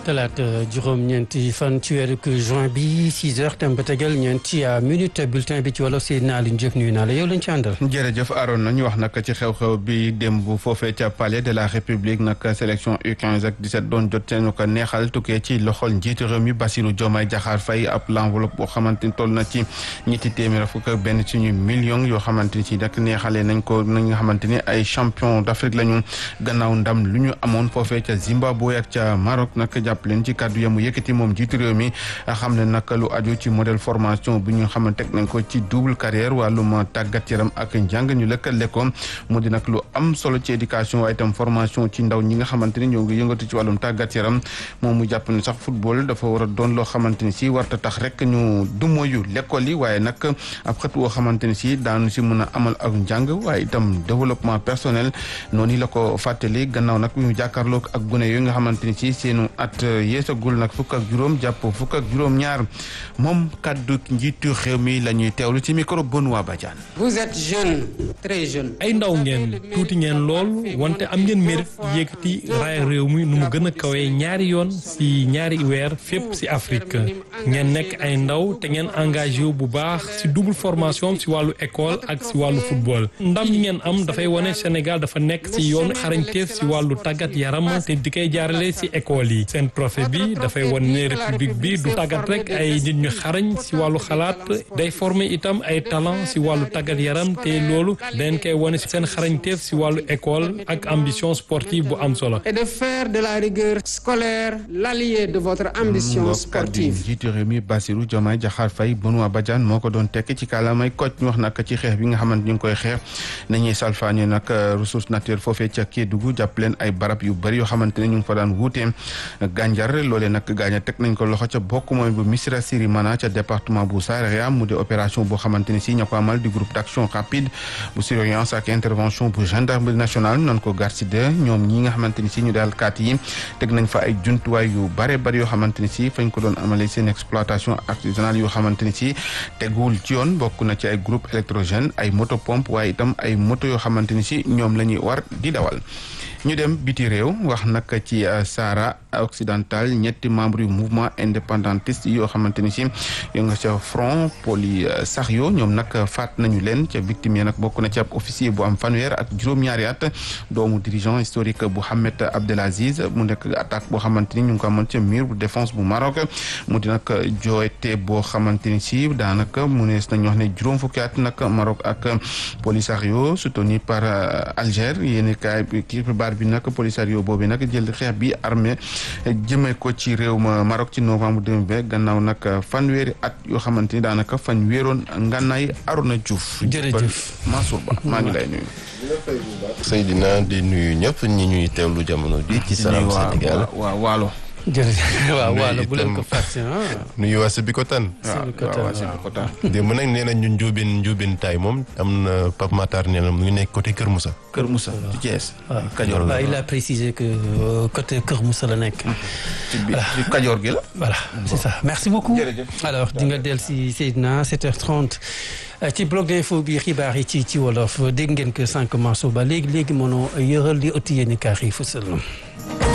talaata juróom-ñeenti fan ci weeru juin bi 6 heures tem ba tegal ñeenti minute bulletin bi ci wolof Seydina Aliou Diop nuyu naa la yow lañ ci àndal. jërëjëf Aaron nañu wax nag ci xew-xew bi démb foofee ca palais de la république nag sélection U15 ak 17 doon jot seen ko neexal tukkee ci loxol njiitu réew mi Bassirou Diomaye Diakhar Faye ab l'enveloppe boo xamante ni toll na ci ñetti téeméer fukk ak benn suñu millions yoo xamante ni si nag neexalee nañ ko nañ nga xamante ni ay champion d'Afrique lañu gannaaw ndam lu ñu amoon foofee ca Zimbabwe ak ca Maroc nag jàpp leen ci kàddu yamu yëkkati moom jiitu réew mi xam ne nag lu aju ci modèle formation bi ñu xamante teg nañ ko ci double carrière wàllum tàggat yaram ak njàng ñu lëkkale ko mu di nag lu am solo ci éducation waaye itam formation ci ndaw ñi nga xamante ni ñoo ngi yëngatu ci wàllum tàggat yaram moom mu jàpp ne sax football dafa war a doon loo xamante ni si warta tax rek ñu dumoyu l'école yi waaye nag ab xët woo xamante ni si daanu si mën a amal ak njàng waaye itam développement personnel noonu la ko fàttali gannaaw nag bi mu jàkkaarloo ak gune yooyu nga xamante ni si seenu at yeesagul nag fukk ak juróom jàpp fukk ak juróom ñaar moom kaddu njiitu réew mi la ñuy teewlu ci micro Benoît Badiane. vous êtes jeune très jeune. ay ndaw ngeen tuuti ngeen lool wante am ngeen mérite yëkkati raay réew mi nu mu gën a kawee ñaari yoon si ñaari weer fépp si Afrique ngeen nekk ay ndaw te ngeen engagé wu bu baax si double formation si wàllu école ak si wàllu football ndam yi ngeen am dafay wane Sénégal dafa nekk si yoonu xarañteef si wàllu tàggat yaram te di koy jaarale si école yi seen trophée bi dafay wane ne république bi du tàggat rek ay nit ñu xarañ si wàllu xalaat day former itam ay talent si wàllu tàggat yaram te loolu dañ koy wane si seen xarañteef si wàllu école ak ambition sportive bu am solo. et de faire de la rigueur scolaire l'allié de votre ambition sportive. jiitu réew mi Bassirou Diomaye Diakhar Faye Benoît Badiane moo ko doon tekki ci kàllaamay Kocc ñu wax nag ci xeex bi nga xamante ñu ngi koy xeex nañuy salfaañe nag ressource naturelle foofee ca Kédougou jàpp leen ay barab yu bëri yoo xamante ne ñu ngi fa daan wuutee gànjar loolee nag gaaña teg nañ ko loxo ca bokk mooy bu Missirah Sirimana ca département bu Saraya mu di opération boo xamante ni si ña ko amal di groupe d'action rapide bu surveillance ak intervention bu gendarmerie nationale noonu ko garcide ñoom ñi nga xamante ni si ñu daal kaat yi teg nañ fa ay jumtuwaay yu bare bari yoo xamante ni si fañ ko doon amalee seen exploitation artisanale yoo xamante ni si teguwul ci yoon bokk na ci ay groupe électrogène ay moto pompe waaye itam ay moto yoo xamante ni si ñoom la ñuy war di dawal ñu dem biti réew wax nag ci Sahara occidental ñetti membre yu mouvement indépendantiste yoo xamante ni si yo nga ca front Polisario ñoom nag faat nañu leen ca victime yi nag bokk na ci ab officier bu am fanweer ak juróom-ñaari at doomu dirigeant historique bu Mohamed Abdelaziz mu nekk attaque boo xamante ni ñu ngi ko amoon ca mur bu défense bu Maroc mu di nag jooyte boo xamante ni si daanaka mu nees nañu wax ne juróom fukki at nag Maroc ak Polisario soutenu par Alger yéeni kaay xibaar bi nag Polisario boobu nag jël xeex bi armée jëmee ko ci réew ma Maroc ci novembre 2020 gannaaw nag fanweeri at yoo xamante ni daanaka fan wéeroon ngànnaay Arona Diouf. jërëjëf Mansour Ba maa ngi lay nuyu. Seydina di nuyu ñëpp ñi ñuy teewlu jamono bi ci Salam Sénégal waaw waalo. jërëjëf waaw nuyu waaw bu leen itam- ko fàtte ah. nuyu waa Sébikotane waaw waaw waa Sébikotane. démb nag nee na ñun njóobeen njóobeen taay moom am na Pape Matar nee na mu ngi nekk côté Kër Moussa Kër Moussa ci Thiès. waaw Kajoor la waaw il a précisé que euh, côté Kër Moussa la nekk. ci biir ci Kajoor gi la. voilà c'est ça merci beaucoup. Jërëjëf. alors di nga del si Seydina 7h30 euh, ci bloc d'info bi xibaar yi ci ci wolof dégg ngeen que sànq Mansour Ba léegi léegi mënoo yëral li ëtti yéen i kaar yi fësal na.